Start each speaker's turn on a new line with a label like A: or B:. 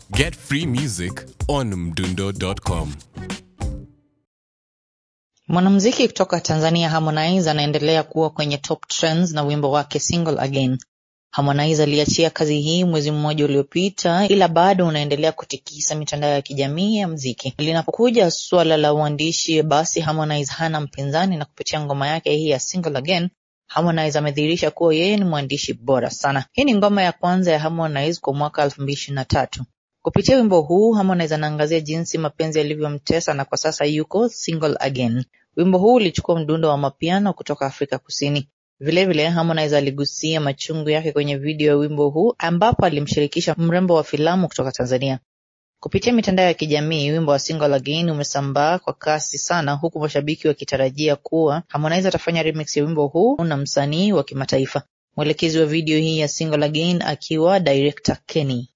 A: Get free music on mdundo.com.
B: Mwanamuziki kutoka Tanzania Harmonize anaendelea kuwa kwenye top trends na wimbo wake Single Again. Harmonize aliachia kazi hii mwezi mmoja uliopita, ila bado unaendelea kutikisa mitandao ya kijamii ya muziki. Linapokuja suala la uandishi, basi Harmonize hana mpinzani, na kupitia ngoma yake hii ya Single Again Harmonize amedhihirisha kuwa yeye ni mwandishi bora sana. Hii ni ngoma ya kwanza ya Harmonize kwa mwaka elfu mbili ishirini na tatu. Kupitia wimbo huu Harmonize anaangazia jinsi mapenzi yalivyomtesa na kwa sasa yuko single again. Wimbo huu ulichukua mdundo wa mapiano kutoka Afrika Kusini. Vilevile Harmonize aligusia machungu yake kwenye video ya wimbo huu ambapo alimshirikisha mrembo wa filamu kutoka Tanzania. Kupitia mitandao ya kijamii, wimbo wa Single Again umesambaa kwa kasi sana, huku mashabiki wakitarajia kuwa Harmonize atafanya remix ya wimbo huu na msanii wa kimataifa. Mwelekezi wa video hii ya Single Again akiwa director Kenny.